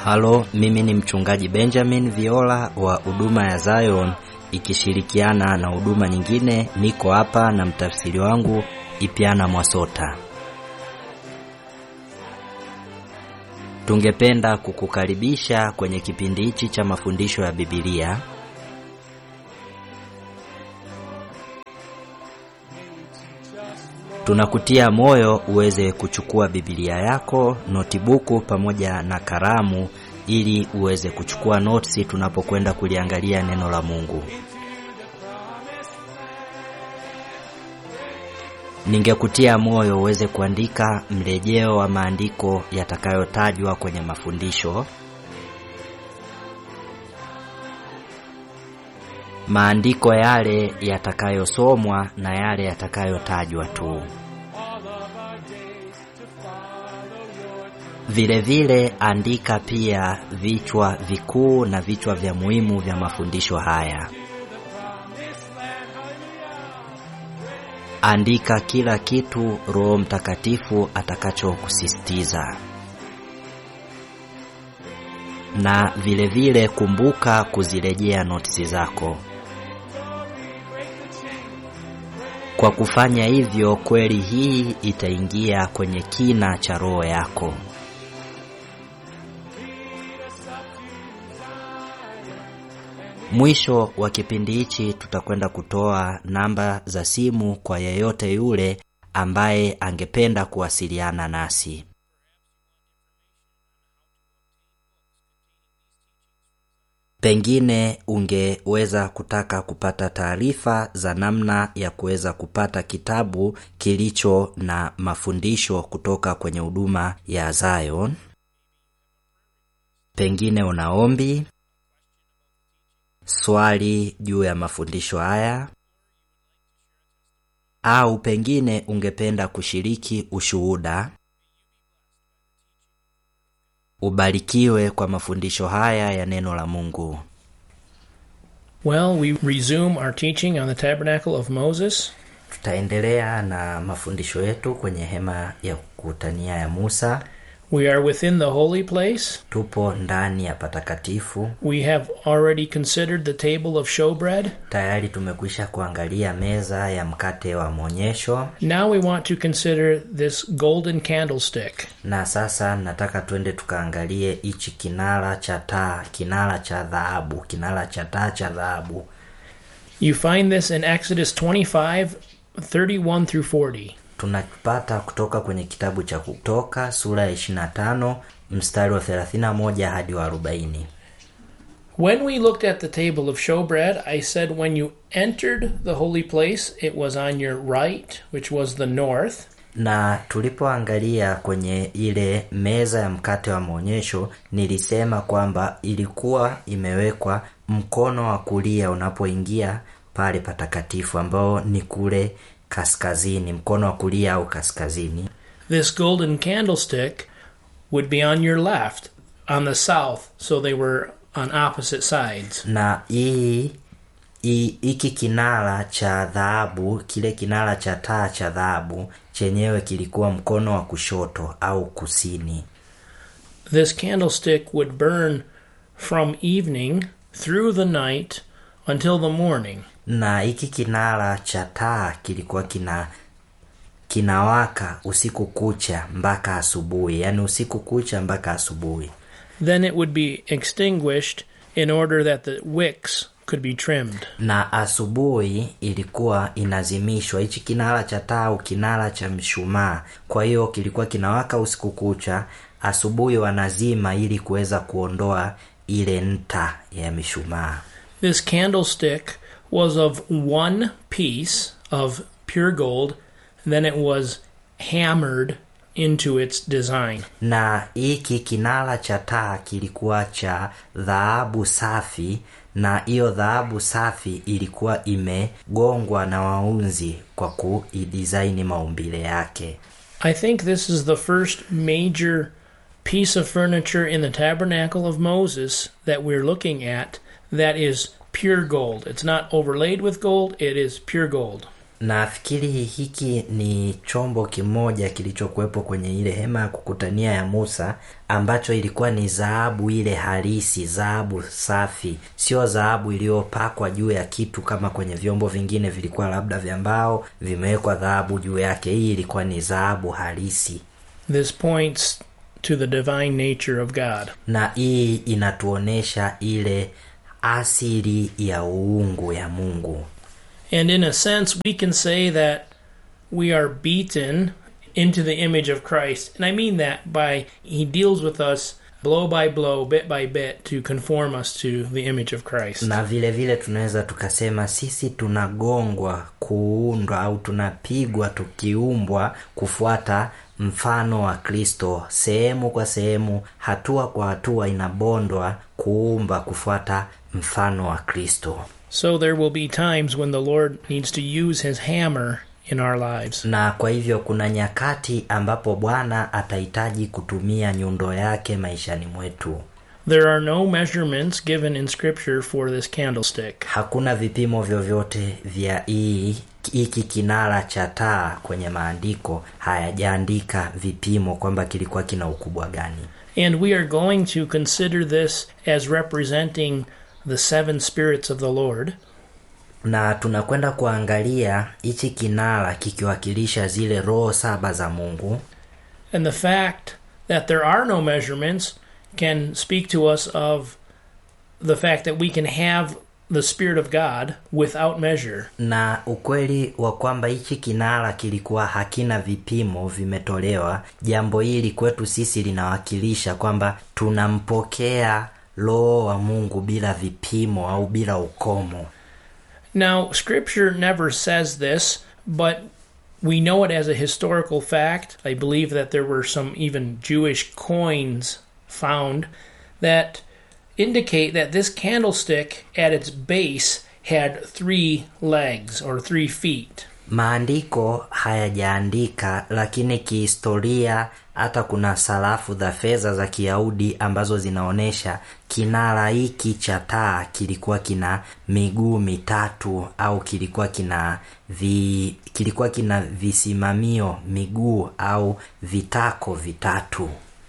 Halo, mimi ni mchungaji Benjamin Viola wa huduma ya Zion ikishirikiana na huduma nyingine. Niko hapa na mtafsiri wangu Ipiana Mwasota. Tungependa kukukaribisha kwenye kipindi hichi cha mafundisho ya Biblia. Tunakutia moyo uweze kuchukua Biblia yako, notibuku pamoja na kalamu ili uweze kuchukua notisi tunapokwenda kuliangalia neno la Mungu. Ningekutia moyo uweze kuandika mrejeo wa maandiko yatakayotajwa kwenye mafundisho. Maandiko yale yatakayosomwa na yale yatakayotajwa tu. Vile vile andika pia vichwa vikuu na vichwa vya muhimu vya mafundisho haya. Andika kila kitu Roho Mtakatifu atakachokusisitiza. Na vile vile kumbuka kuzirejea notisi zako. Kwa kufanya hivyo, kweli hii itaingia kwenye kina cha roho yako. Mwisho wa kipindi hichi tutakwenda kutoa namba za simu kwa yeyote yule ambaye angependa kuwasiliana nasi. Pengine ungeweza kutaka kupata taarifa za namna ya kuweza kupata kitabu kilicho na mafundisho kutoka kwenye huduma ya Zion. Pengine una ombi, swali juu ya mafundisho haya, au pengine ungependa kushiriki ushuhuda. Ubarikiwe kwa mafundisho haya ya neno la Mungu. Well, we resume our teaching on the tabernacle of Moses. Tutaendelea na mafundisho yetu kwenye hema ya kukutania ya Musa. We are within the holy place. Tupo ndani ya patakatifu. We have already considered the table of showbread. Tayari tumekwisha kuangalia meza ya mkate wa mwonyesho, Now we want to consider this golden candlestick. na sasa nataka twende tukaangalie hichi kinara cha taa, kinara cha dhahabu, kinara cha taa cha dhahabu. You find this in Exodus 25 31 through 40. Tunapata kutoka kwenye kitabu cha Kutoka sura ya 25 mstari wa 31 hadi wa 40. When we looked at the table of showbread, I said when you entered the holy place, it was on your right, which was the north. na tulipoangalia kwenye ile meza ya mkate wa maonyesho nilisema kwamba ilikuwa imewekwa mkono wa kulia unapoingia pale patakatifu ambao ni kule kaskazini mkono wa kulia au kaskazini This golden candlestick would be on your left, on the south, so they were on opposite sides. na hii hii- hiki kinara cha dhahabu kile kinara cha taa cha dhahabu chenyewe kilikuwa mkono wa kushoto au kusini This candlestick would burn from evening through the night until the morning. na hiki kinara cha taa kilikuwa kina kinawaka usiku kucha mpaka asubuhi yaani usiku kucha mpaka asubuhi Then it would be extinguished in order that the wicks could be trimmed. na asubuhi ilikuwa inazimishwa hichi kinara cha taa au kinara cha mshumaa kwa hiyo kilikuwa kinawaka usiku kucha asubuhi wanazima ili kuweza kuondoa ile nta ya mishumaa This candlestick was of one piece of pure gold, then it was hammered into its design. na hiki kinara cha taa kilikuwa cha dhahabu safi na hiyo dhahabu safi ilikuwa imegongwa na waunzi kwa kuidisaini maumbile yake I think this is the first major piece of furniture in the tabernacle of Moses that we're looking at that is pure gold. It's not overlaid with gold, it is pure gold. nafikiri hiki ni chombo kimoja kilichokuwepo kwenye ile hema ya kukutania ya musa ambacho ilikuwa ni dhahabu ile halisi dhahabu safi sio dhahabu iliyopakwa juu ya kitu kama kwenye vyombo vingine vilikuwa labda vya mbao vimewekwa dhahabu juu yake hii ilikuwa ni dhahabu halisi This points to the divine nature of God. na hii inatuonesha ile asili ya uungu ya mungu And in a sense, we can say that we are beaten into the image of Christ. And I mean that by He deals with us blow by blow, bit by bit, to conform us to the image of Christ. na vile vile tunaweza tukasema sisi tunagongwa kuundwa au tunapigwa tukiumbwa kufuata mfano wa kristo sehemu kwa sehemu hatua kwa hatua inabondwa kuumba kufuata mfano wa kristo So there will be times when the Lord needs to use His hammer in our lives. na kwa hivyo kuna nyakati ambapo bwana atahitaji kutumia nyundo yake maishani mwetu There are no measurements given in Scripture for this candlestick. hakuna vipimo vyovyote vya hii hiki kinara cha taa kwenye maandiko hayajaandika vipimo kwamba kilikuwa kina ukubwa gani And we are going to consider this as representing the seven spirits of the Lord. na tunakwenda kuangalia hichi kinara kikiwakilisha zile roho saba za mungu And the fact that there are no measurements can speak to us of the fact that we can have the Spirit of God without measure. na ukweli wa kwamba hichi kinara kilikuwa hakina vipimo vimetolewa jambo hili kwetu sisi linawakilisha kwamba tunampokea roho wa mungu bila vipimo au bila ukomo Now, Scripture never says this, but we know it as a historical fact. I believe that there were some even Jewish coins found that indicate that this candlestick at its base had three legs or three feet. maandiko hayajaandika lakini kihistoria hata kuna sarafu za fedha za kiyahudi ambazo zinaonyesha kinara hiki cha taa kilikuwa kina miguu mitatu au kilikuwa kina vi, kilikuwa kina visimamio miguu au vitako vitatu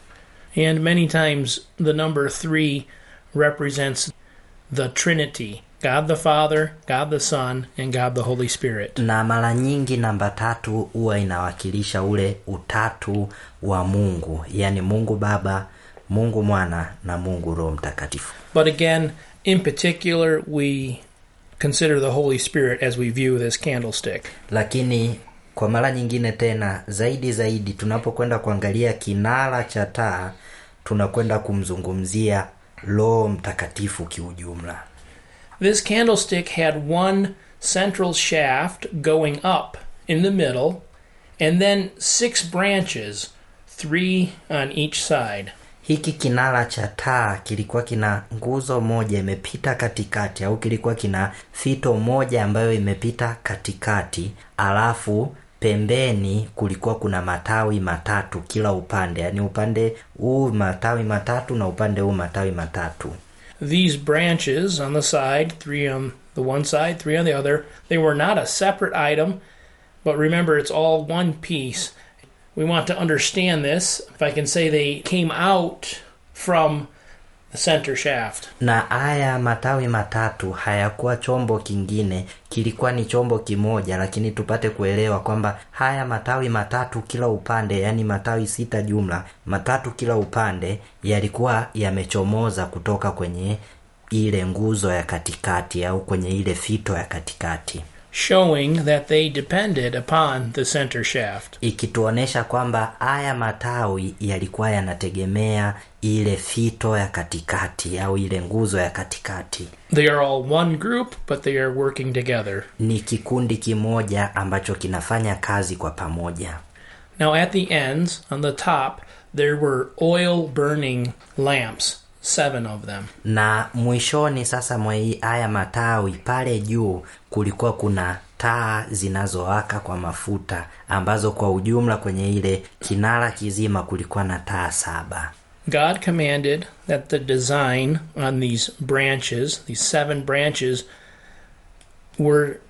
And many times the number three represents the Trinity God the Father, God the Son, and God the Holy Spirit. na mara nyingi namba tatu huwa inawakilisha ule utatu wa mungu yaani mungu baba mungu mwana na mungu roho mtakatifu But again, in particular, we consider the Holy Spirit as we view this candlestick. lakini kwa mara nyingine tena zaidi zaidi tunapokwenda kuangalia kinara cha taa tunakwenda kumzungumzia roho mtakatifu kiujumla This candlestick had one central shaft going up in the middle, and then six branches, three on each side. hiki kinara cha taa kilikuwa kina nguzo moja imepita katikati au kilikuwa kina fito moja ambayo imepita katikati alafu pembeni kulikuwa kuna matawi matatu kila upande yaani upande huu matawi matatu na upande huu matawi matatu These branches on the side, three on the one side, three on the other, they were not a separate item, but remember it's all one piece. We want to understand this. If I can say they came out from the center shaft. na haya matawi matatu hayakuwa chombo kingine kilikuwa ni chombo kimoja lakini tupate kuelewa kwamba haya matawi matatu kila upande yaani matawi sita jumla matatu kila upande yalikuwa yamechomoza kutoka kwenye ile nguzo ya katikati au kwenye ile fito ya katikati showing that they depended upon the center shaft. ikituonesha kwamba haya matawi yalikuwa yanategemea ile fito ya katikati au ile nguzo ya katikati They are all one group, but they are working together. ni kikundi kimoja ambacho kinafanya kazi kwa pamoja Now, at the ends, on the top, there were oil burning lamps, seven of them. na mwishoni sasa mwa hii- haya matawi pale juu kulikuwa kuna taa zinazowaka kwa mafuta ambazo kwa ujumla kwenye ile kinara kizima kulikuwa na taa saba God commanded that the design on these branches, these seven branches, were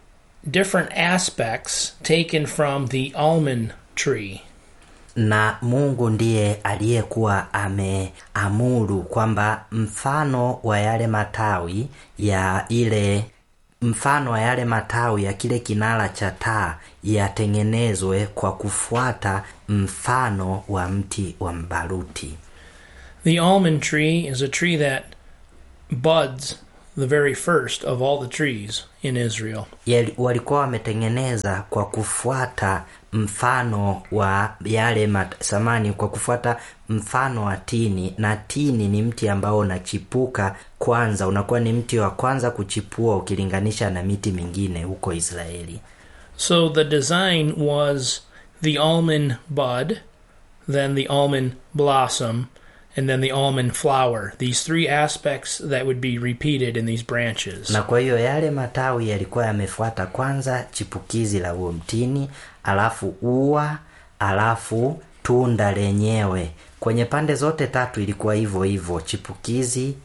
different aspects taken from the almond tree. na mungu ndiye aliyekuwa ameamuru kwamba mfano wa yale matawi ya ile mfano wa yale matawi ya kile kinara cha taa yatengenezwe kwa kufuata mfano wa mti wa mbaruti The almond tree is a tree that buds the very first of all the trees in Israel. Yali- walikuwa wametengeneza kwa kufuata mfano wa yale mat, samani kwa kufuata mfano wa tini na tini ni mti ambao unachipuka kwanza unakuwa ni mti wa kwanza kuchipua ukilinganisha na miti mingine huko israeli So the design was the almond bud, then the almond blossom, and then the almond flower. These three aspects that would be repeated in these branches. na kwa hiyo yale matawi yalikuwa yamefuata kwanza chipukizi la huo mtini alafu ua alafu tunda lenyewe kwenye pande zote tatu ilikuwa hivyo hivyo chipukizi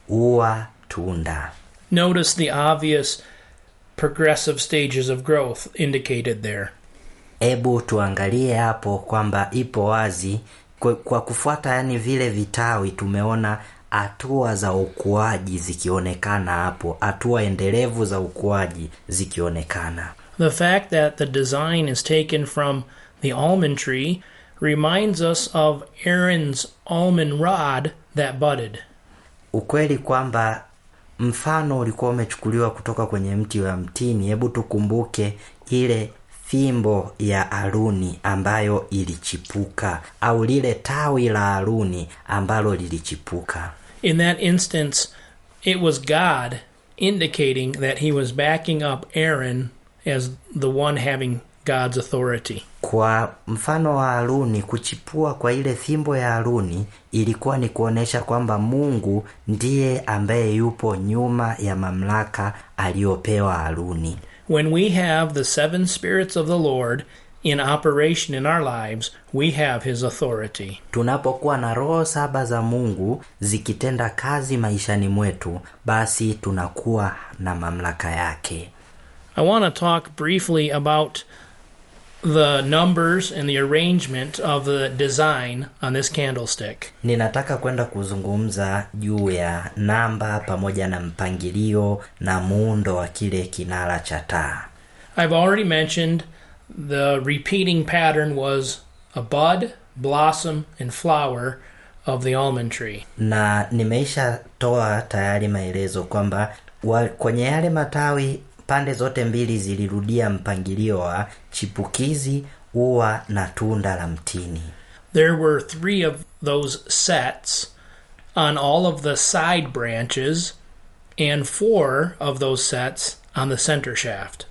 ua tunda Notice the obvious progressive stages of growth indicated there. hebu tuangalie hapo kwamba ipo wazi kwa, kwa kufuata yani vile vitawi tumeona hatua za ukuaji zikionekana hapo hatua endelevu za ukuaji zikionekana The fact that the design is taken from the almond tree reminds us of Aaron's almond rod that budded. ukweli kwamba mfano ulikuwa umechukuliwa kutoka kwenye mti wa mtini hebu tukumbuke ile fimbo ya aruni ambayo ilichipuka au lile tawi la aruni ambalo lilichipuka In that instance, it was God indicating that he was backing up Aaron as the one having God's authority. kwa mfano wa haruni kuchipua kwa ile fimbo ya haruni ilikuwa ni kuonyesha kwamba mungu ndiye ambaye yupo nyuma ya mamlaka aliyopewa haruni When we have the seven spirits of the Lord in operation in our lives, we have his authority. tunapokuwa na roho saba za mungu zikitenda kazi maishani mwetu basi tunakuwa na mamlaka yake I want to talk briefly about the numbers and the arrangement of the design on this candlestick. ninataka kwenda kuzungumza juu ya namba pamoja na mpangilio na muundo wa kile kinara cha taa I've already mentioned the repeating pattern was a bud, blossom, and flower of the almond tree. na nimeisha toa tayari maelezo kwamba wa- kwenye yale matawi pande zote mbili zilirudia mpangilio wa chipukizi ua na tunda la mtini There were three of those sets on all of the side branches and four of those sets on the center shaft.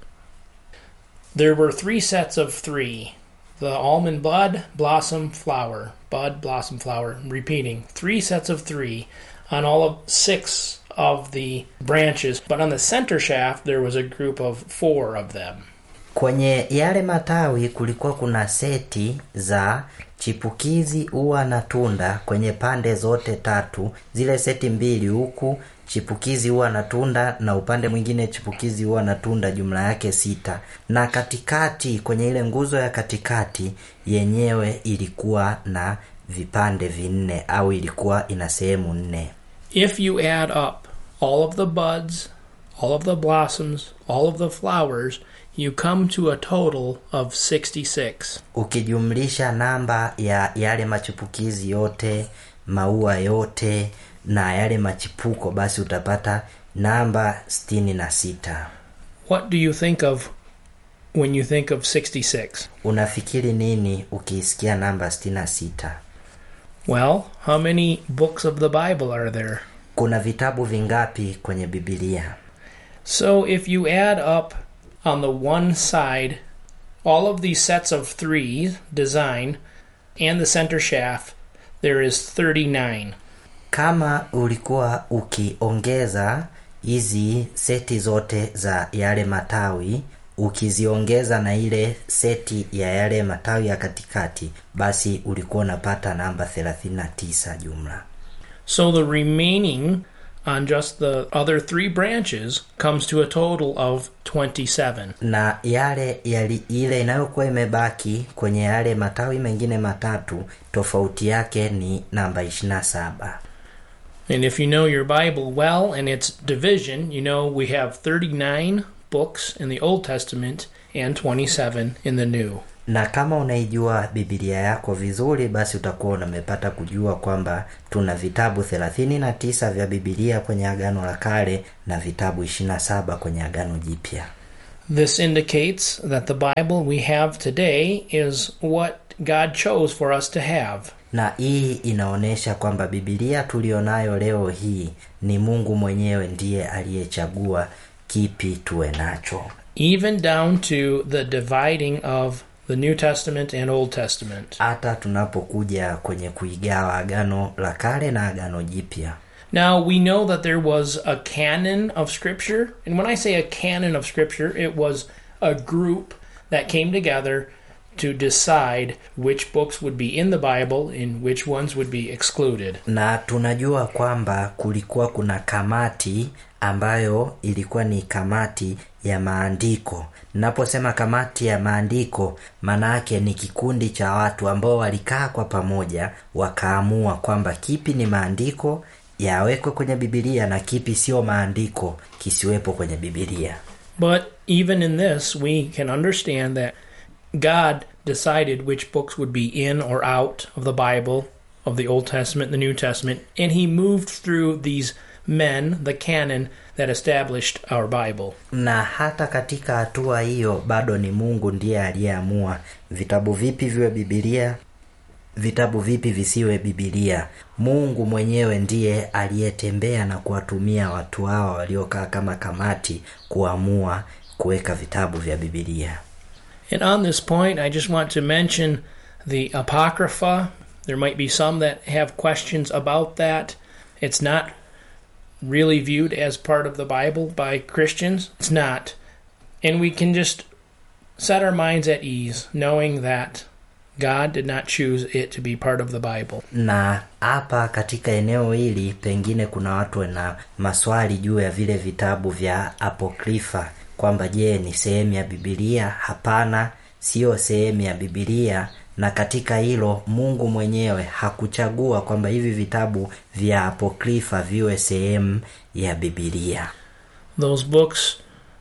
There were three sets of three the almond bud, blossom, flower, bud, blossom, flower, repeating. Three sets of three on all of six of the branches, but on the center shaft there was a group of four of them. kwenye yale matawi kulikuwa kuna seti za chipukizi ua na tunda kwenye pande zote tatu zile seti mbili huku chipukizi ua na tunda na upande mwingine chipukizi ua na tunda jumla yake sita na katikati kwenye ile nguzo ya katikati yenyewe ilikuwa na vipande vinne au ilikuwa ina sehemu nne If you add up all of the buds, all of the blossoms, all of the flowers, you come to a total of 66. ukijumlisha namba ya yale machipukizi yote maua yote na yale machipuko basi utapata namba sitini na sita What do you think of when you think of 66? unafikiri nini ukiisikia namba sitini na sita Well, how many books of the Bible are there? kuna vitabu vingapi kwenye bibilia So if you add up on the one side all of these sets of three design and the center shaft, there is 39. kama ulikuwa ukiongeza hizi seti zote za yale matawi ukiziongeza na ile seti ya yale matawi ya katikati basi ulikuwa unapata namba 39 jumla So the remaining on just the other three branches comes to a total of 27. na yale yali, ile inayokuwa imebaki kwenye yale matawi mengine matatu tofauti yake ni namba 27 And if you know your Bible well and its division, you know we have 39 books in the Old Testament and 27 in the New. na kama unaijua bibilia yako vizuri basi utakuwa umepata kujua kwamba tuna vitabu 39 vya bibilia kwenye agano la kale na vitabu 27 kwenye agano jipya This indicates that the Bible we have today is what God chose for us to have. na hii inaonyesha kwamba bibilia tulionayo leo hii ni mungu mwenyewe ndiye aliyechagua kipi tuwe nacho even down to the dividing of the New Testament and Old Testament. hata tunapokuja kwenye kuigawa agano la kale na agano jipya Now, we know that there was a canon of Scripture. And when I say a canon of Scripture, it was a group that came together to decide which books would be in the Bible and which ones would be excluded. na tunajua kwamba kulikuwa kuna kamati ambayo ilikuwa ni kamati ya maandiko naposema kamati ya maandiko maanaake ni kikundi cha watu ambao walikaa kwa pamoja wakaamua kwamba kipi ni maandiko yawekwe kwenye bibilia na kipi sio maandiko kisiwepo kwenye bibilia But even in this, we can understand that God decided which books would be in or out of the Bible, of the Old Testament, the New Testament, and He moved through these men, the canon, that established our Bible. na hata katika hatua hiyo bado ni mungu ndiye aliyeamua vitabu vipi viwe bibilia vitabu vipi visiwe bibilia mungu mwenyewe ndiye aliyetembea na kuwatumia watu hawa waliokaa kama kamati kuamua kuweka vitabu vya bibilia And on this point, I just want to mention the Apocrypha. There might be some that have questions about that. It's not really viewed as part of the Bible by Christians. It's not. And we can just set our minds at ease knowing that God did not choose it to be part of the Bible. na hapa katika eneo hili pengine kuna watu na maswali juu ya vile vitabu vya apokrifa kwamba je ni sehemu ya bibilia hapana siyo sehemu ya bibilia na katika hilo mungu mwenyewe hakuchagua kwamba hivi vitabu vya apokrifa viwe sehemu ya bibilia Those books,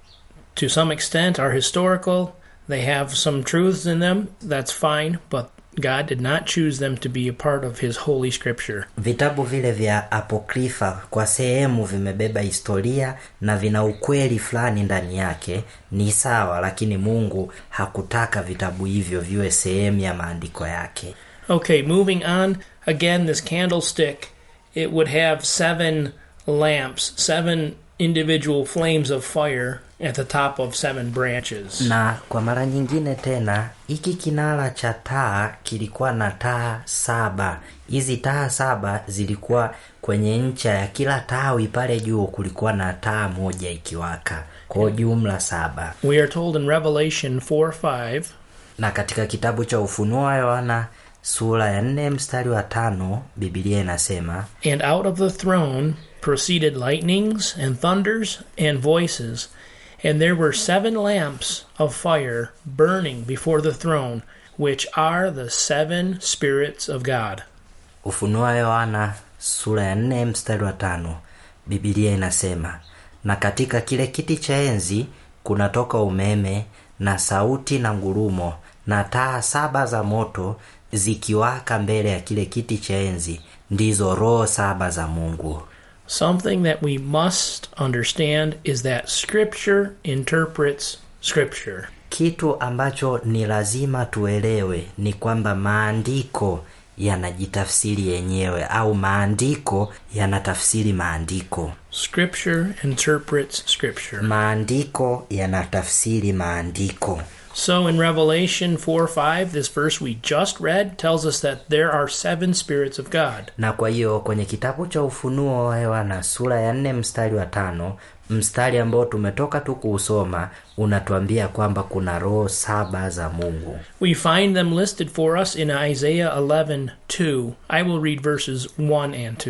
to some extent, are historical. They have some truths in them. That's fine. But God did not choose them to be a part of His Holy Scripture. vitabu vile vya apokrifa kwa sehemu vimebeba historia na vina ukweli fulani ndani yake ni sawa lakini mungu hakutaka vitabu hivyo viwe sehemu ya maandiko yake Okay, moving on. Again, this candlestick, it would have seven lamps, seven individual flames of fire at the top of seven branches. na kwa mara nyingine tena hiki kinara cha taa kilikuwa na taa saba hizi taa saba zilikuwa kwenye ncha ya kila tawi pale juu kulikuwa na taa moja ikiwaka kwa jumla saba We are told in Revelation 4 5 na katika kitabu cha ufunuo wa yohana sura ya nne mstari wa tano bibilia inasema And out of the throne proceeded lightnings and thunders and voices, and there were seven lamps of fire burning before the throne, which are the seven spirits of God. ufunuo wa yohana sura ya nne mstari wa tano bibilia inasema na katika kile kiti cha enzi kunatoka umeme na sauti na ngurumo na taa saba za moto zikiwaka mbele ya kile kiti cha enzi ndizo roho saba za mungu Something that we must understand is that Scripture interprets Scripture. kitu ambacho ni lazima tuelewe ni kwamba maandiko yanajitafsiri yenyewe au maandiko yanatafsiri maandiko Scripture interprets Scripture. maandiko yanatafsiri maandiko So in Revelation 4 5, this verse we just read tells us that there are seven spirits of God. na kwa hiyo kwenye kitabu cha ufunuo wa yohana sura ya nne mstari wa tano mstari ambao tumetoka tu kuusoma unatuambia kwamba kuna roho saba za mungu We find them listed for us in Isaiah 11 2. I will read verses 1 and 2.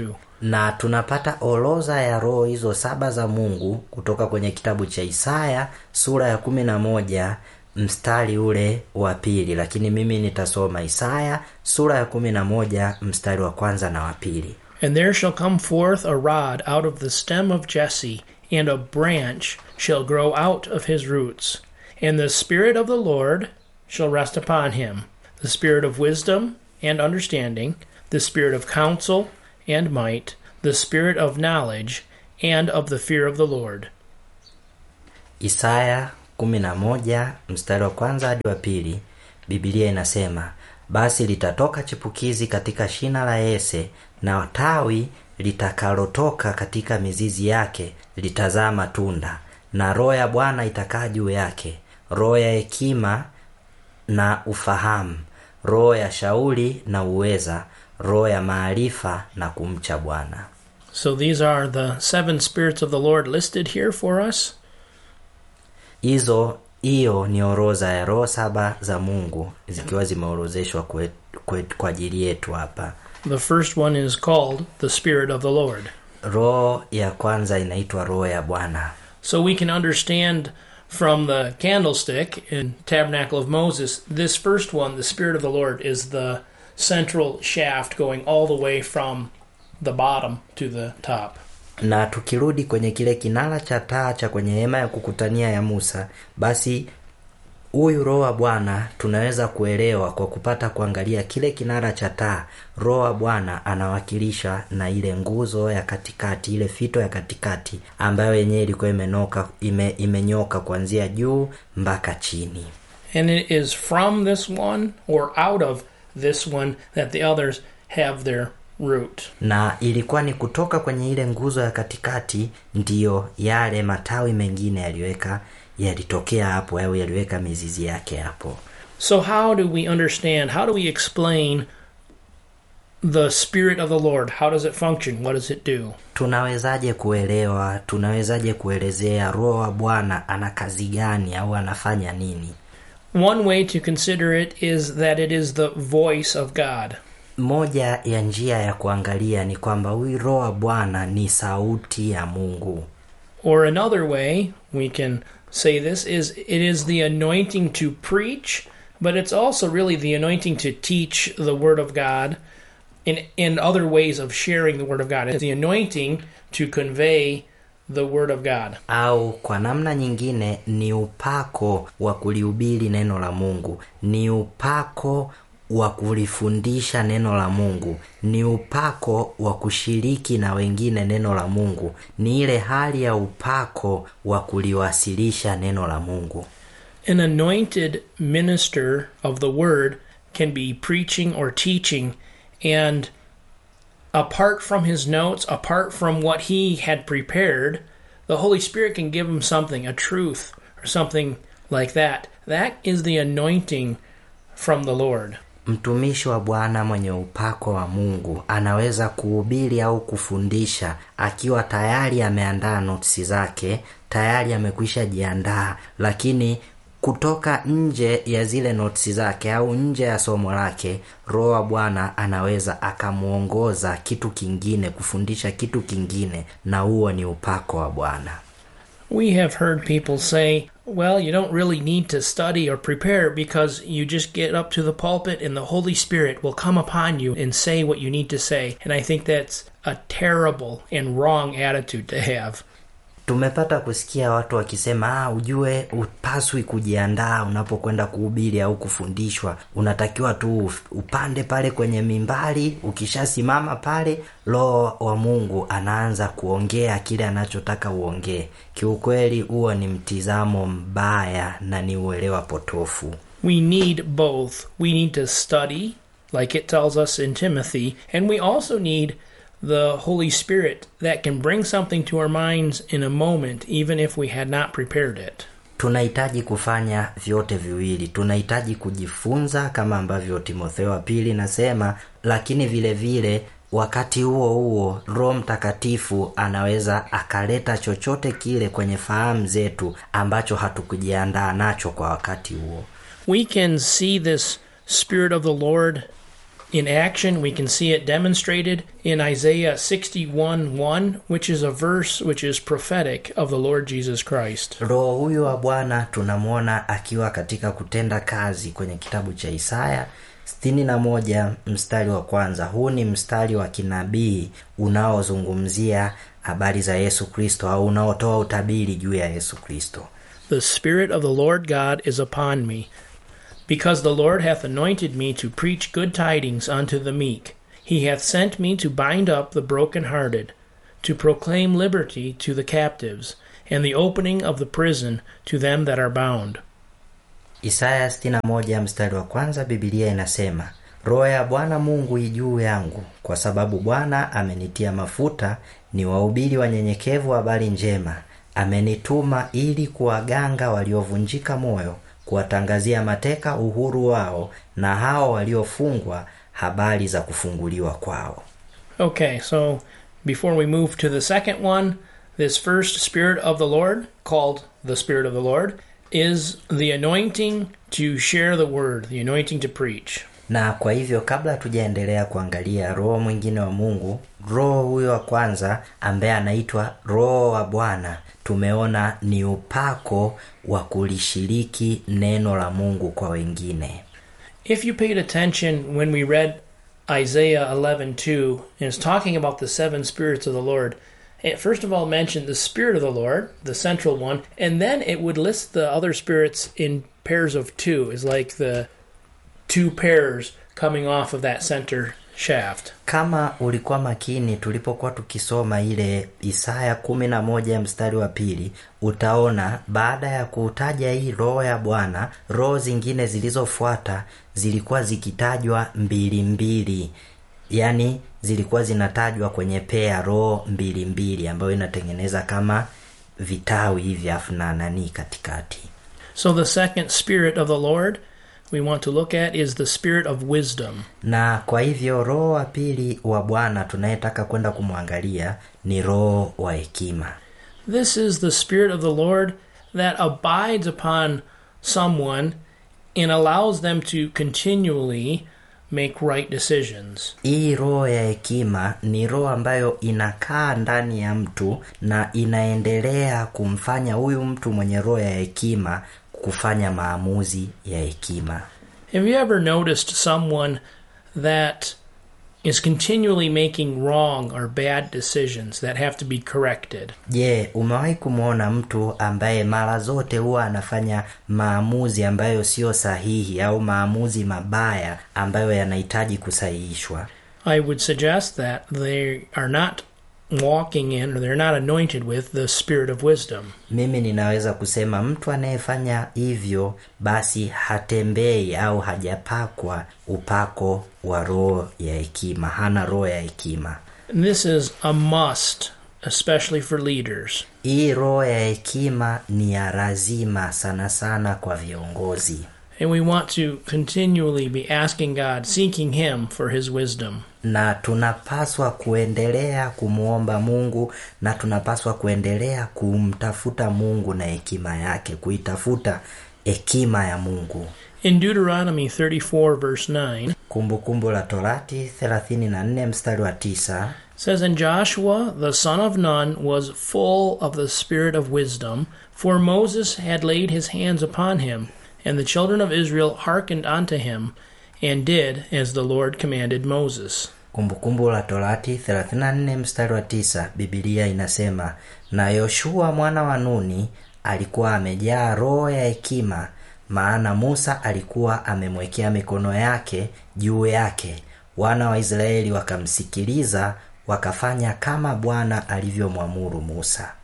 na tunapata orodha ya roho hizo saba za mungu kutoka kwenye kitabu cha isaya sura ya kumi na moja mstari ule wa pili lakini mimi nitasoma isaya sura ya kumi na moja mstari wa kwanza na wa pili And there shall come forth a rod out of the stem of Jesse, and a branch shall grow out of his roots. And the Spirit of the Lord shall rest upon him the Spirit of wisdom and understanding, the Spirit of counsel and might, the Spirit of knowledge and of the fear of the Lord. isaya 11 mstari wa kwanza hadi wa pili bibilia inasema basi litatoka chipukizi katika shina la yese na tawi litakalotoka katika mizizi yake litazaa matunda na roho ya bwana itakaa juu yake roho ya hekima na ufahamu roho ya shauri na uweza roho ya maarifa na kumcha bwana So these are the seven spirits of the Lord listed here for us. hizo hiyo ni orodha ya roho saba za mungu zikiwa zimeorozeshwa kwe- kwe- kwa ajili yetu hapa The first one is called the Spirit of the Lord. roho ya kwanza inaitwa roho ya bwana So we can understand from the candlestick in Tabernacle of Moses, this first one, the Spirit of the Lord, is the central shaft going all the way from the bottom to the top. na tukirudi kwenye kile kinara cha taa cha kwenye hema ya kukutania ya musa basi huyu roho wa bwana tunaweza kuelewa kwa kupata kuangalia kile kinara cha taa roho wa bwana anawakilisha na ile nguzo ya katikati ile fito ya katikati ambayo yenyewe ilikuwa imenoka ime, imenyoka kuanzia juu mpaka chini And it is from this one or out of this one that the others have their root. na ilikuwa ni kutoka kwenye ile nguzo ya katikati ndiyo yale matawi mengine yaliweka yalitokea hapo au yaliweka mizizi yake hapo So, how do we understand? How do we explain the Spirit of the Lord? How does it function? What does it do? tunawezaje kuelewa tunawezaje kuelezea roho wa bwana ana kazi gani au anafanya nini One way to consider it is that it is the voice of God. moja ya njia ya kuangalia ni kwamba huyu roho wa bwana ni sauti ya mungu Or another way we can say this is it is the anointing to preach, but it's also really the anointing to teach the Word of God in, in other ways of sharing the Word of God. It's the anointing to convey the Word of God. au kwa namna nyingine ni upako wa kulihubiri neno la mungu ni upako wa kulifundisha neno la mungu ni upako wa kushiriki na wengine neno la mungu ni ile hali ya upako wa kuliwasilisha neno la mungu An anointed minister of the Word can be preaching or teaching, and apart from his notes, apart from what he had prepared, the Holy Spirit can give him something, a truth, or something like that. That is the anointing from the Lord. mtumishi wa bwana mwenye upako wa mungu anaweza kuhubiri au kufundisha akiwa tayari ameandaa notisi zake tayari amekwisha jiandaa lakini kutoka nje ya zile notisi zake au nje ya somo lake roho wa bwana anaweza akamwongoza kitu kingine kufundisha kitu kingine na huo ni upako wa bwana We have heard people say, well, you don't really need to study or prepare because you just get up to the pulpit and the Holy Spirit will come upon you and say what you need to say. And I think that's a terrible and wrong attitude to have. tumepata kusikia watu wakisema ah, ujue upaswi kujiandaa unapokwenda kuhubiri au kufundishwa unatakiwa tu uf- upande pale kwenye mimbari ukishasimama pale roho wa mungu anaanza kuongea kile anachotaka uongee kiukweli huo ni mtizamo mbaya na ni uelewa potofu We need both. We need to study, like it tells us in Timothy, and we also need the Holy Spirit that can bring something to our minds in a moment, even if we had not prepared it. tunahitaji kufanya vyote viwili tunahitaji kujifunza kama ambavyo timotheo wa pili nasema lakini vile vile wakati huo huo roho mtakatifu anaweza akaleta chochote kile kwenye fahamu zetu ambacho hatukujiandaa nacho kwa wakati huo we can see this Spirit of the Lord In action, we can see it demonstrated in Isaiah 61 1, which is a verse which is prophetic of the Lord Jesus Christ. roho huyu wa bwana tunamwona akiwa katika kutenda kazi kwenye kitabu cha isaya 61 mstari wa kwanza huu ni mstari wa kinabii unaozungumzia habari za yesu kristo au unaotoa utabiri juu ya yesu kristo The Spirit of the Lord God is upon me, because the Lord hath anointed me to preach good tidings unto the meek. He hath sent me to bind up the brokenhearted, to proclaim liberty to the captives, and the opening of the prison to them that are bound. isaya 61 mstari wa kwanza bibilia inasema roho ya bwana mungu ijuu yangu kwa sababu bwana amenitia mafuta ni wahubiri wanyenyekevu habari njema amenituma ili kuwaganga waliovunjika moyo kuwatangazia mateka uhuru wao na hao waliofungwa habari za kufunguliwa kwao Okay, so before we move to the second one, this first Spirit of the Lord, called the Spirit of the Lord, is the anointing to share the word, the anointing to preach. na kwa hivyo kabla tujaendelea kuangalia roho mwingine wa mungu roho huyo wa kwanza ambaye anaitwa roho wa bwana tumeona ni upako wa kulishiriki neno la mungu kwa wengine If you paid attention when we read Isaiah 11:2 and it's talking about the seven spirits of the Lord, it first of all mentioned the spirit of the Lord, the central one, and then it would list the other spirits in pairs of two, is like the two pairs coming off of that center shaft. kama ulikuwa makini tulipokuwa tukisoma ile isaya kumi na moja mstari wa pili utaona baada ya kutaja hii roho ya bwana roho zingine zilizofuata zilikuwa zikitajwa mbili mbili yaani zilikuwa zinatajwa kwenye pea roho mbili mbili ambayo inatengeneza kama vitawi hivi afu na nanii katikati So the second spirit of the Lord we want to look at is the spirit of wisdom. na kwa hivyo roho wa pili wa bwana tunayetaka kwenda kumwangalia ni roho wa hekima This is the Spirit of the Lord that abides upon someone and allows them to continually make right decisions. hii roho ya hekima ni roho ambayo inakaa ndani ya mtu na inaendelea kumfanya huyu mtu mwenye roho ya hekima kufanya maamuzi ya hekima Have you ever noticed someone that is continually making wrong or bad decisions that have to be corrected? je umewahi kumwona mtu ambaye mara zote huwa anafanya maamuzi ambayo sio sahihi au maamuzi mabaya ambayo yanahitaji kusahihishwa I would suggest that they are not walking in or they're not anointed with the spirit of wisdom. mimi ninaweza kusema mtu anayefanya hivyo basi hatembei au hajapakwa upako wa roho ya hekima hana roho ya hekima And this is a must, especially for leaders. hii roho ya hekima ni ya lazima sana sana kwa viongozi And we want to continually be asking God, seeking Him for His wisdom. na tunapaswa kuendelea kumwomba mungu na tunapaswa kuendelea kumtafuta mungu na hekima yake kuitafuta hekima ya mungu In Deuteronomy 34, verse 9, kumbukumbu la torati 34 mstari wa 9 says, And Joshua the son of Nun was full of the spirit of wisdom, for Moses had laid his hands upon him, and the children of Israel hearkened unto him, and did as the Lord commanded Moses. kumbukumbu la torati 34 mstari wa 9 bibilia inasema na yoshua mwana wa nuni alikuwa amejaa roho ya hekima maana musa alikuwa amemwekea mikono yake juu yake wana wa israeli wakamsikiliza wakafanya kama bwana alivyomwamuru musa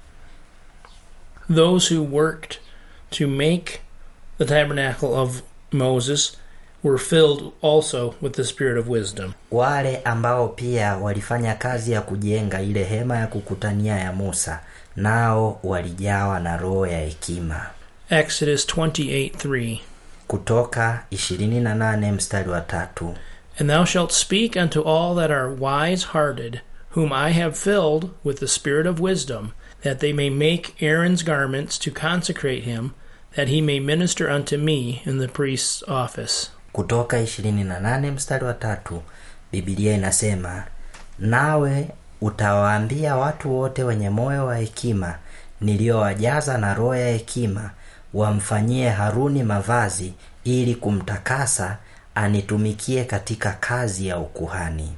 Those who worked to make the tabernacle of Moses were filled also with the spirit of wisdom. wale ambao pia walifanya kazi ya kujenga ile hema ya kukutania ya musa nao walijawa na roho ya hekima Exodus 28 3. kutoka 28 mstari wa tatu And thou shalt speak unto all that are wise hearted, whom I have filled with the spirit of wisdom, that they may make Aaron's garments to consecrate him, that he may minister unto me in the priest's office. kutoka 28 mstari wa tatu bibilia inasema nawe utawaambia watu wote wenye moyo wa hekima niliyowajaza na roho ya hekima wamfanyie haruni mavazi ili kumtakasa anitumikie katika kazi ya ukuhani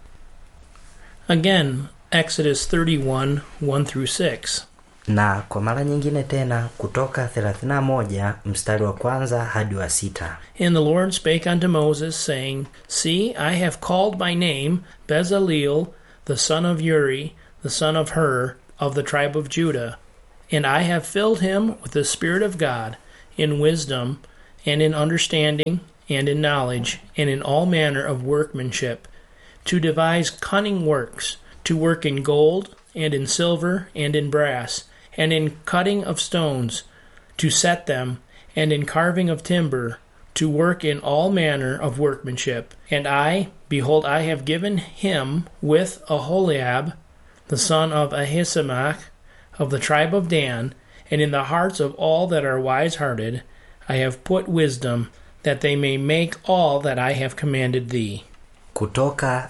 Again, Exodus 31 1 through 6. na kwa mara nyingine tena kutoka 31 mstari wa kwanza hadi wa sita And the Lord spake unto Moses, saying, See, I have called by name Bezaleel, the son of Uri, the son of Hur, of the tribe of Judah. And I have filled him with the Spirit of God, in wisdom, and in understanding, and in knowledge, and in all manner of workmanship, to devise cunning works, to work in gold, and in silver, and in brass, and in cutting of stones, to set them, and in carving of timber, to work in all manner of workmanship. And I, behold, I have given him with Aholiab, the son of Ahisamach, of the tribe of Dan, and in the hearts of all that are wise hearted, I have put wisdom, that they may make all that I have commanded thee. kutoka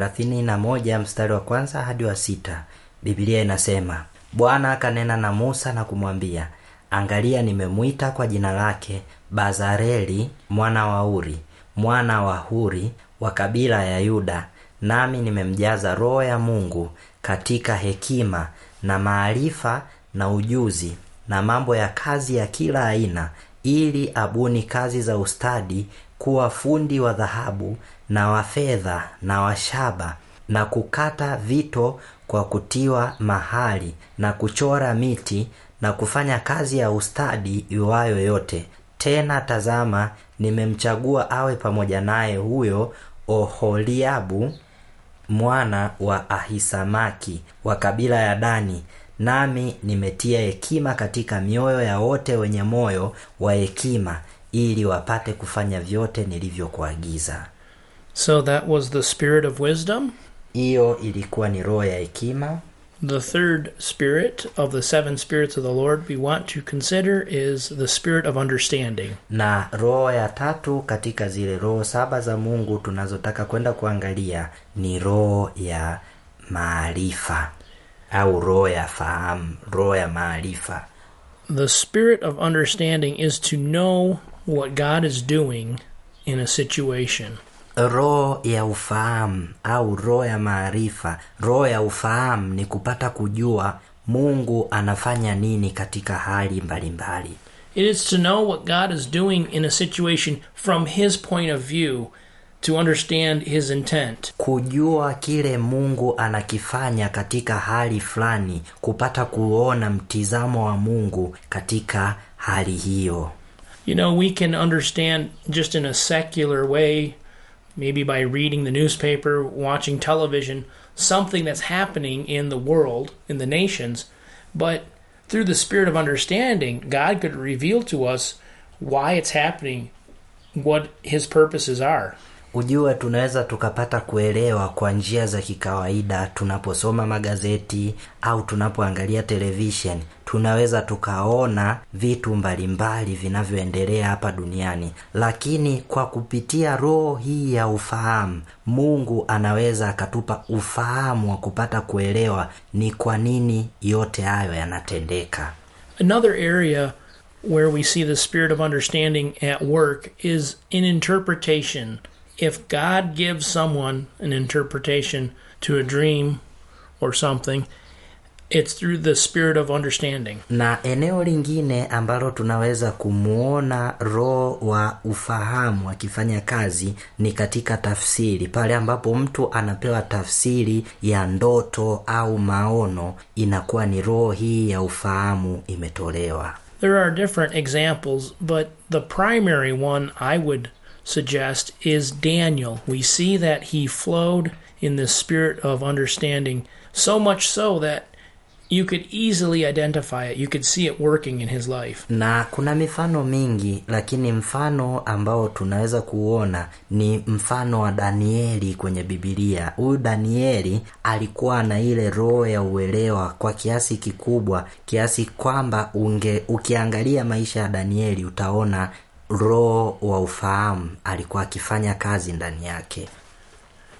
31 mstari wa kwanza hadi wa sita bibilia inasema bwana akanena na musa na kumwambia angalia nimemwita kwa jina lake bazareli mwana wa uri mwana wa huri wa kabila ya yuda nami nimemjaza roho ya mungu katika hekima na maarifa na ujuzi na mambo ya kazi ya kila aina ili abuni kazi za ustadi kuwa fundi wa dhahabu na wa fedha na wa shaba na kukata vito kwa kutiwa mahali na kuchora miti na kufanya kazi ya ustadi iwayo yote tena tazama nimemchagua awe pamoja naye huyo oholiabu mwana wa ahisamaki wa kabila ya dani nami nimetia hekima katika mioyo ya wote wenye moyo wa hekima ili wapate kufanya vyote nilivyokuagiza So that was the spirit of wisdom. hiyo ilikuwa ni roho ya hekima The third spirit of the seven spirits of the Lord we want to consider is the spirit of understanding. na roho ya tatu katika zile roho saba za mungu tunazotaka kwenda kuangalia ni roho ya maarifa au roho ya fahamu roho ya maarifa The spirit of understanding is to know what God is doing in a situation. roho ya ufahamu au roho ya maarifa roho ya ufahamu ni kupata kujua mungu anafanya nini katika hali mbalimbali It is to know what God is doing in a situation from His point of view to understand His intent. kujua kile mungu anakifanya katika hali fulani kupata kuona mtizamo wa mungu katika hali hiyo You know, we can understand just in a secular way, maybe by reading the newspaper, watching television, something that's happening in the world, in the nations, but through the spirit of understanding, God could reveal to us why it's happening, what His purposes are. ujue tunaweza tukapata kuelewa kwa njia za kikawaida tunaposoma magazeti au tunapoangalia televishen tunaweza tukaona vitu mbalimbali vinavyoendelea hapa duniani lakini kwa kupitia roho hii ya ufahamu mungu anaweza akatupa ufahamu wa kupata kuelewa ni kwa nini yote hayo yanatendeka Another area where we see the spirit of understanding at work is in interpretation. If God gives someone an interpretation to a dream or something, it's through the spirit of understanding. na eneo lingine ambalo tunaweza kumwona roho wa ufahamu akifanya kazi ni katika tafsiri pale ambapo mtu anapewa tafsiri ya ndoto au maono inakuwa ni roho hii ya ufahamu imetolewa There are different examples, but the primary one I would suggest is Daniel. We see that he flowed in the spirit of understanding, so much so that you could easily identify it. You could see it working in his life. na kuna mifano mingi lakini mfano ambao tunaweza kuona ni mfano wa danieli kwenye bibilia huyu danieli alikuwa na ile roho ya uelewa kwa kiasi kikubwa kiasi kwamba unge ukiangalia maisha ya danieli utaona roho wa ufahamu alikuwa akifanya kazi ndani yake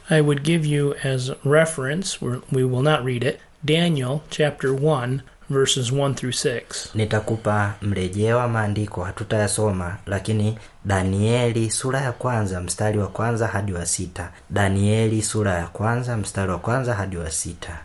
I would give you as reference, we're- we will not read it, Daniel chapter 1, verses 1 through 6. nitakupa mrejeo wa maandiko hatutayasoma lakini danieli sura ya kwanza mstari wa kwanza hadi wa sita danieli sura ya kwanza mstari wa kwanza hadi wa sita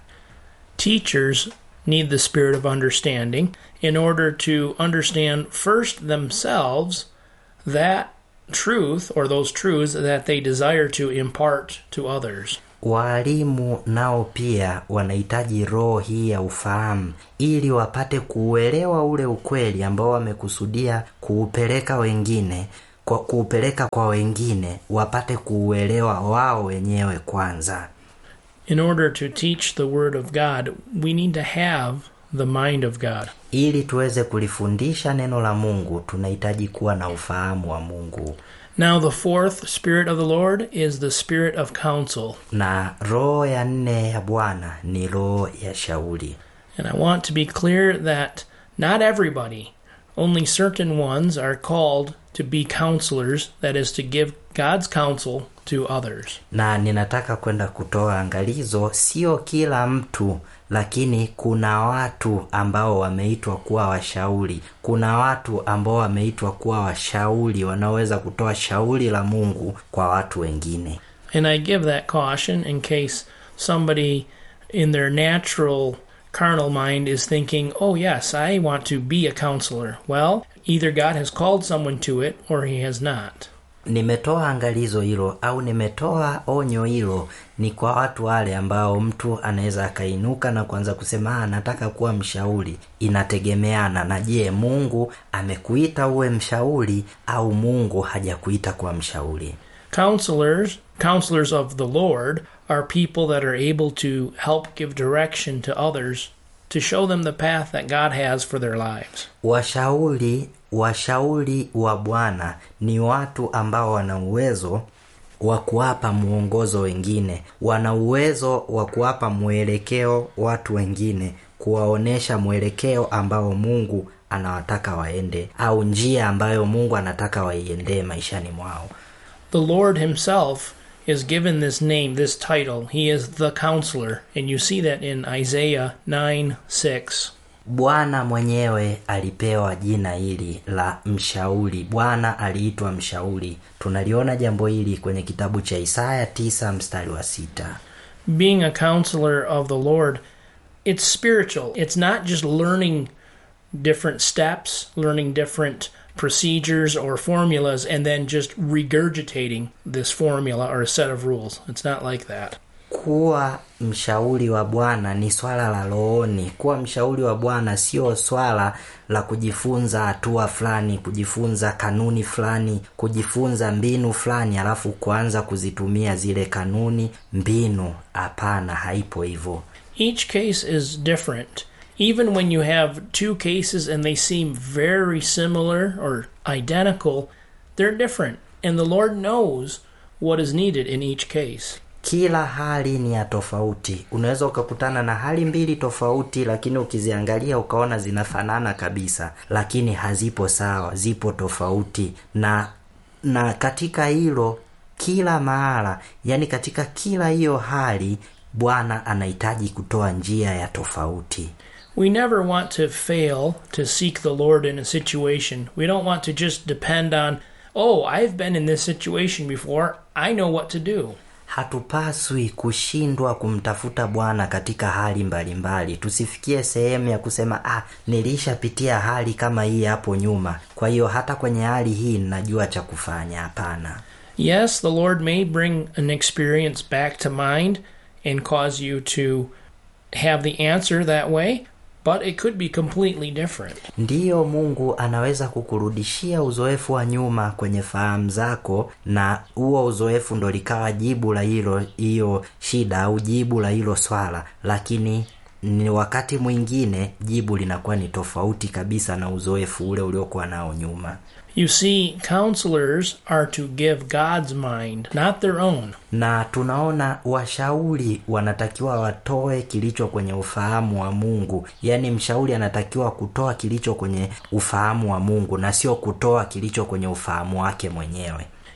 Teachers need the spirit of understanding in order to understand first themselves that truth or those truths that they desire to impart to others. waalimu nao pia wanahitaji roho hii ya ufahamu ili wapate kuuelewa ule ukweli ambao wamekusudia kuupeleka wengine kwa kuupeleka kwa wengine wapate kuuelewa wao wenyewe kwanza In order to teach the Word of God, we need to have the mind of God. ili tuweze kulifundisha neno la mungu tunahitaji kuwa na ufahamu wa mungu Now, the fourth Spirit of the Lord is the Spirit of counsel. na roho ya nne ya bwana ni roho ya shauri And I want to be clear that not everybody, only certain ones are called to be counselors, that is, to give God's counsel to others. na ninataka kwenda kutoa angalizo sio kila mtu lakini kuna watu ambao wameitwa kuwa washauri kuna watu ambao wameitwa kuwa washauri wanaoweza kutoa shauri la mungu kwa watu wengine And I give that caution in case somebody in their natural carnal mind is thinking, oh, yes, I want to be a counselor. Well, either God has called someone to it or he has not. nimetoa angalizo hilo au nimetoa onyo hilo ni kwa watu wale ambao mtu anaweza akainuka na kuanza kusema "Ah, nataka kuwa mshauri inategemeana na je mungu amekuita uwe mshauri au mungu hajakuita kuwa mshauri Counselors, counselors of the Lord, are people that are able to help give direction to others to show them the path that God has for their lives. washauri washauri wa bwana ni watu ambao wana uwezo wa kuwapa mwongozo wengine wana uwezo wa kuwapa mwelekeo watu wengine kuwaonyesha mwelekeo ambao mungu anawataka waende au njia ambayo mungu anataka waiendee maishani mwao The Lord Himself is given this name, this title. He is the counselor. And you see that in Isaiah 9 6. bwana mwenyewe alipewa jina hili la mshauri bwana aliitwa mshauri tunaliona jambo hili kwenye kitabu cha isaya 9 mstari wa sita Being a counselor of the Lord, it's spiritual. It's not just learning different steps, learning different procedures or formulas, and then just regurgitating this formula or a set of rules. It's not like that. kuwa mshauri wa bwana ni swala la rohoni kuwa mshauri wa bwana sio swala la kujifunza hatua fulani kujifunza kanuni fulani kujifunza mbinu fulani alafu kuanza kuzitumia zile kanuni mbinu hapana haipo hivyo Each case is different. Even when you have two cases and they seem very similar or identical, they're different. And the Lord knows what is needed in each case. kila hali ni ya tofauti unaweza ukakutana na hali mbili tofauti lakini ukiziangalia ukaona zinafanana kabisa lakini hazipo sawa zipo tofauti na na katika hilo kila mahala yani katika kila hiyo hali bwana anahitaji kutoa njia ya tofauti We never want to fail to seek the Lord in a situation. We don't want to just depend on, oh, I've been in this situation before. I know what to do. hatupaswi kushindwa kumtafuta bwana katika hali mbalimbali tusifikie sehemu ya kusema ah nilishapitia hali kama hii hapo nyuma kwa hiyo hata kwenye hali hii ninajua cha kufanya hapana Yes, the Lord may bring an experience back to mind and cause you to have the answer that way, but it could be completely different. ndiyo mungu anaweza kukurudishia uzoefu wa nyuma kwenye fahamu zako na huo uzoefu ndo likawa jibu la hilo hiyo shida au jibu la hilo swala lakini ni wakati mwingine jibu linakuwa ni tofauti kabisa na uzoefu ule uliokuwa nao nyuma You see, counselors are to give God's mind, not their own. na tunaona washauri wanatakiwa watoe kilicho kwenye ufahamu wa mungu yaani mshauri anatakiwa kutoa kilicho kwenye ufahamu wa mungu na sio kutoa kilicho kwenye ufahamu wake mwenyewe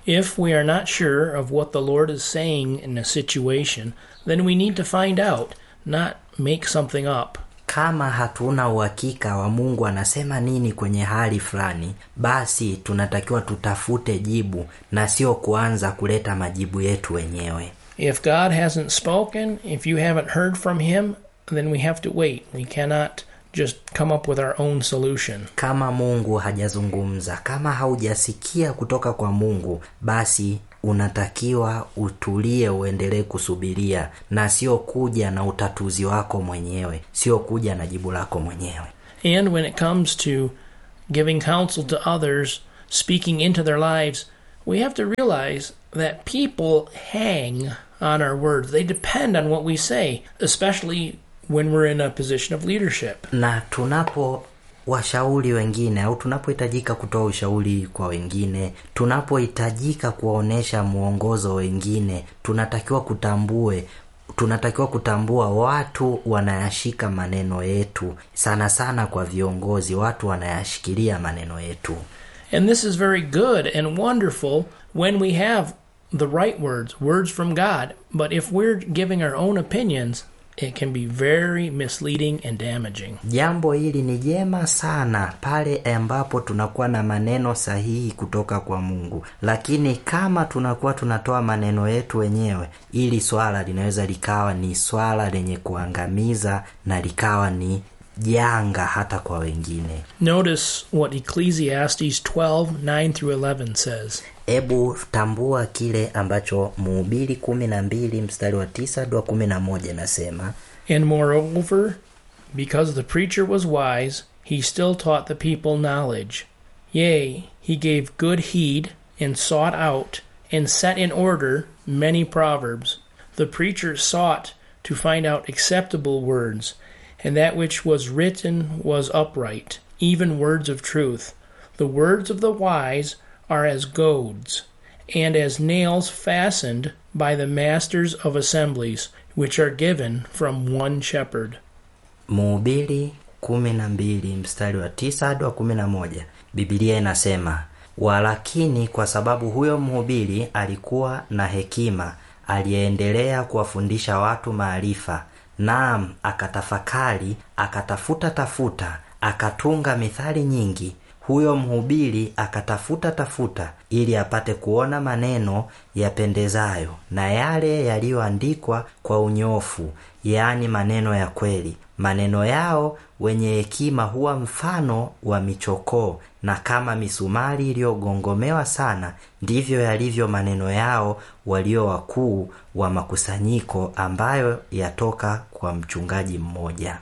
If we are not sure of what the Lord is saying in a situation, then we need to find out, not make something up. kama hatuna uhakika wa mungu anasema nini kwenye hali fulani basi tunatakiwa tutafute jibu na sio kuanza kuleta majibu yetu wenyewe If God hasn't spoken, if you haven't heard from Him, then we have to wait. We cannot just come up with our own solution. kama mungu hajazungumza kama haujasikia kutoka kwa mungu basi unatakiwa utulie uendelee kusubiria na sio kuja na utatuzi wako mwenyewe sio kuja na jibu lako mwenyewe And when it comes to giving counsel to others, speaking into their lives, we have to realize that people hang on our words. They depend on what we say, especially when we're in a position of leadership. na tunapo washauri wengine au tunapohitajika kutoa ushauri kwa wengine tunapohitajika kuwaonyesha mwongozo wengine tunatakiwa kutambue tunatakiwa kutambua watu wanayashika maneno yetu sana sana kwa viongozi watu wanayashikilia maneno yetu And this is very good and wonderful when we have the right words, words from God. But if we're giving our own opinions, it can be very misleading and damaging. jambo hili ni jema sana pale ambapo tunakuwa na maneno sahihi kutoka kwa mungu lakini kama tunakuwa tunatoa maneno yetu wenyewe ili swala linaweza likawa ni swala lenye kuangamiza na likawa ni janga hata kwa wengine Notice what Ecclesiastes 12 9 through 11 says. hebu tambua kile ambacho muhubiri kumi na mbili mstari wa tisa hadi wa kumi na moja nasema And moreover, because the preacher was wise, he still taught the people knowledge. Yea, he gave good heed, and sought out, and set in order many proverbs. The preacher sought to find out acceptable words, and that which was written was upright, even words of truth. The words of the wise are as goads, and as nails fastened by the masters of assemblies, which are given from one shepherd. Mhubiri kumi na mbili mstari wa tisa hadi wa kumi na moja Bibilia inasema walakini kwa sababu huyo mhubiri alikuwa na hekima, aliyeendelea kuwafundisha watu maarifa, naam, akatafakari, akatafuta tafuta, akatunga mithali nyingi. Huyo mhubiri akatafuta tafuta ili apate kuona maneno yapendezayo na yale yaliyoandikwa kwa unyofu, yaani maneno ya kweli. Maneno yao wenye hekima huwa mfano wa michokoo, na kama misumari iliyogongomewa sana, ndivyo yalivyo maneno yao walio wakuu wa makusanyiko, ambayo yatoka kwa mchungaji mmoja.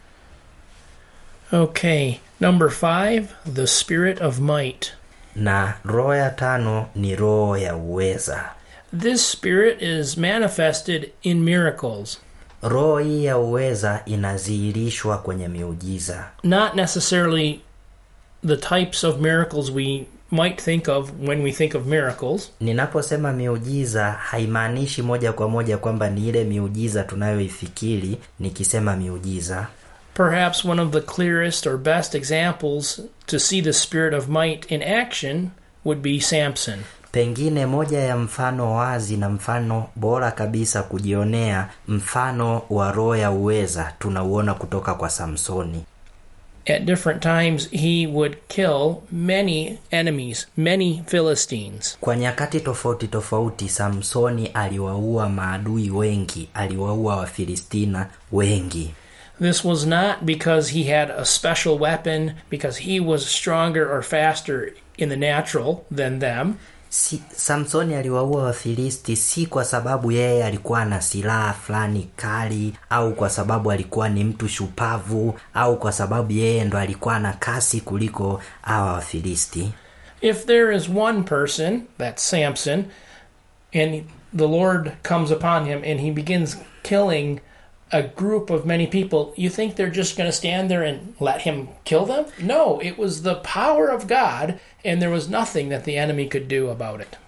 Okay, number five, the spirit of might. Na roho ya tano ni roho ya uweza. This spirit is manifested in miracles, Roho hii ya uweza inadhihirishwa kwenye miujiza, not necessarily the types of miracles we might think of when we think of miracles, Ninaposema miujiza haimaanishi moja kwa moja kwamba ni ile miujiza tunayoifikiri nikisema miujiza. Perhaps one of the clearest or best examples to see the spirit of might in action would be Samson. Pengine moja ya mfano wazi na mfano bora kabisa kujionea mfano wa roho ya uweza tunauona kutoka kwa Samsoni. At different times, he would kill many enemies, many Philistines. Kwa nyakati tofauti tofauti, Samsoni aliwaua maadui wengi, aliwaua Wafilistina wengi. This was not because he had a special weapon, because he was stronger or faster in the natural than them. Si, Samsoni aliwaua Wafilisti si kwa sababu yeye alikuwa na silaha fulani kali au kwa sababu alikuwa ni mtu shupavu au kwa sababu yeye ndo alikuwa na kasi kuliko hawa Wafilisti. If there is one person, that's Samson, and the Lord comes upon him and he begins killing a group of many people, you think they're just going to stand there and let him kill them? No, it was the power of God, and there was nothing that the enemy could do about it.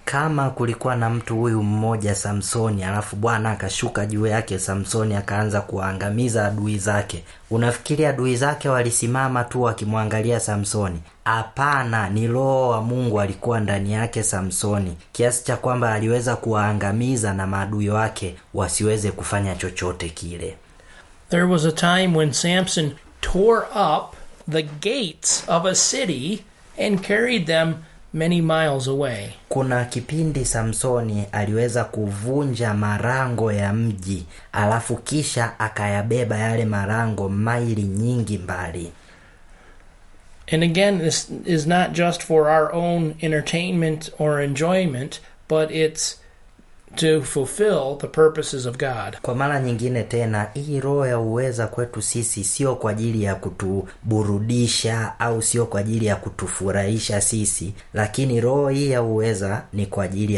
kama kulikuwa na mtu huyu mmoja samsoni alafu bwana akashuka juu yake samsoni akaanza kuwaangamiza adui zake unafikiri adui zake walisimama tu wakimwangalia samsoni hapana ni roho wa mungu alikuwa ndani yake samsoni kiasi cha kwamba aliweza kuwaangamiza na maadui wake wasiweze kufanya chochote kile There was a time when Samson tore up the gates of a city and carried them many miles away. kuna kipindi samsoni aliweza kuvunja marango ya mji alafu kisha akayabeba yale marango maili nyingi mbali And again, this is not just for our own entertainment or enjoyment, but it's to fulfill the purposes of God. kwa mara nyingine tena hii roho ya uweza kwetu sisi sio kwa ajili ya kutuburudisha au sio kwa ajili ya kutufurahisha sisi lakini roho hii ya uweza ni kwa ajili ya